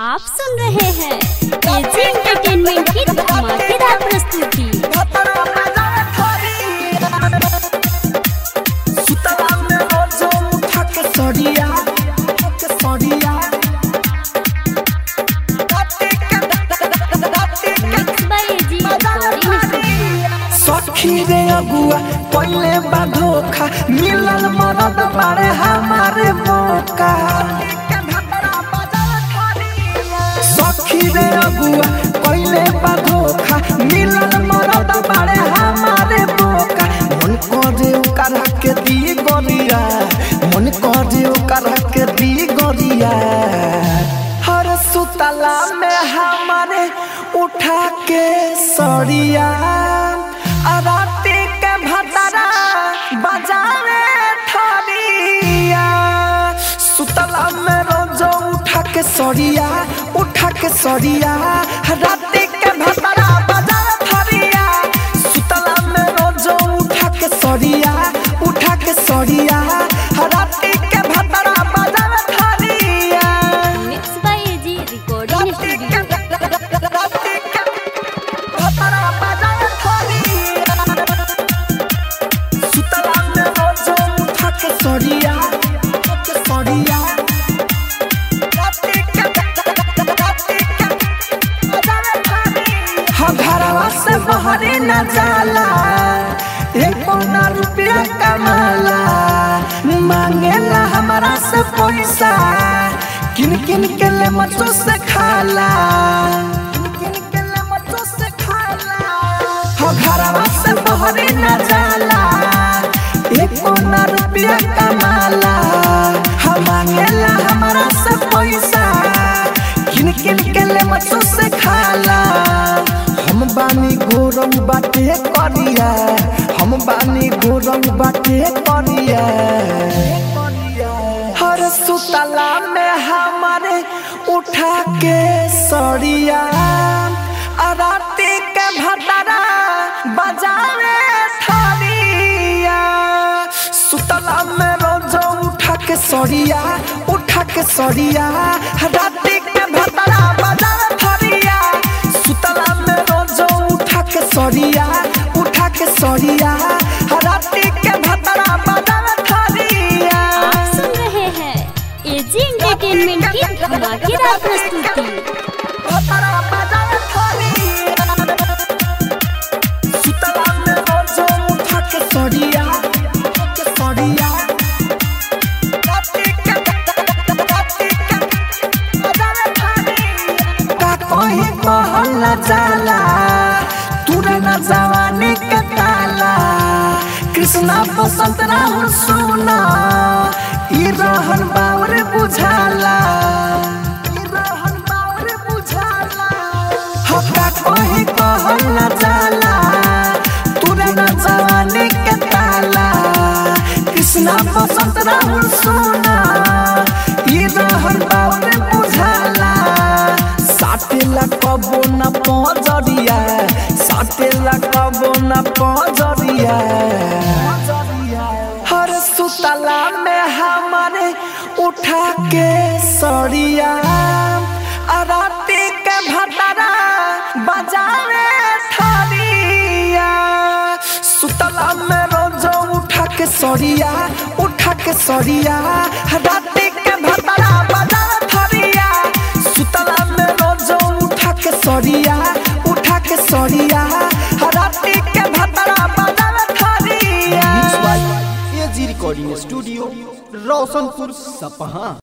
आप सुन रहे हैं एजी एंटरटेनमेंट की धमाकेदार प्रस्तुति सड़िया सड़िया mix by AG recording studio सखी रे अगुआ पहले बा धोखा मिलल मरद बारे हमारे मौका सखी रे अगुआ पहले बा धोखा मिलल मरद बारे हमारे मौका मन करे ओकर के दी गोरिया मन करे ओकर के दी गोरिया हर सुतला में हमारे उठा के सड़िया राती के भतरा बजावे थरिया सुतला में रोज उठा के सड़िया उठा के सड़िया राती के भतरा बजावे थरिया सुतला में रोज उठा के सड़िया उठा के सड़िया राती के भतरा बजावे थरिया mix by AG recording studio बहरे न जाला एक पौना रुपया कमाला मांगेला हमारा से पैसा किन किन के ले मचो से खाला किन किन के ले मचो से खाला हो घरवा से बहरे न जाला एक पौना रुपया कमाला हम मांगेला हमारा से पैसा किन किन के ले मचो से खाला हम बानी गोरम बाटे करिया हम बानी गोरम बाटे करिया हर सुतला में हमारे उठा के सड़िया राती के भतरा बजावे थरिया सुतला में रोज उठा के सड़िया उठा के सड़िया राती के भतरा बजावे थरिया सुतला में रोज उठा के सड़िया उठा के सड़िया राती के भतरा बजावे थरिया आप सुन रहे हैं एजी एंटरटेनमेंट की धमाकेदार प्रस्तुति भतरा बजावे थरिया सुतला में रोज उठा के सड़िया उठा के सड़िया राती के राती के बजावे थरिया का कोई कहल जाला तूरे न जवानी के ताला कृष्णा बसंत राहुल सुना ई रहन बावर बुझाला ई रहन बावर बुझाला हका कोई कहल जाला तूरे न जवानी के ताला कृष्णा बसंत राहुल सुना ई रहन बावर बुझाला साटेला कबो न पजरिया साटेला कबो न पजरिया हर सुतला में हमारे उठा के सड़िया राती के भतरा बजावे थरिया सुतला में रोज उठा के सड़िया उठा के सड़िया राती के भतरा बजावे थरिया सुतला में रोज उठा के सड़िया उठा के सड़िया राती के भतरा बजावे थरिया एजी रिकॉर्डिंग स्टूडियो रोशनपुर सपहा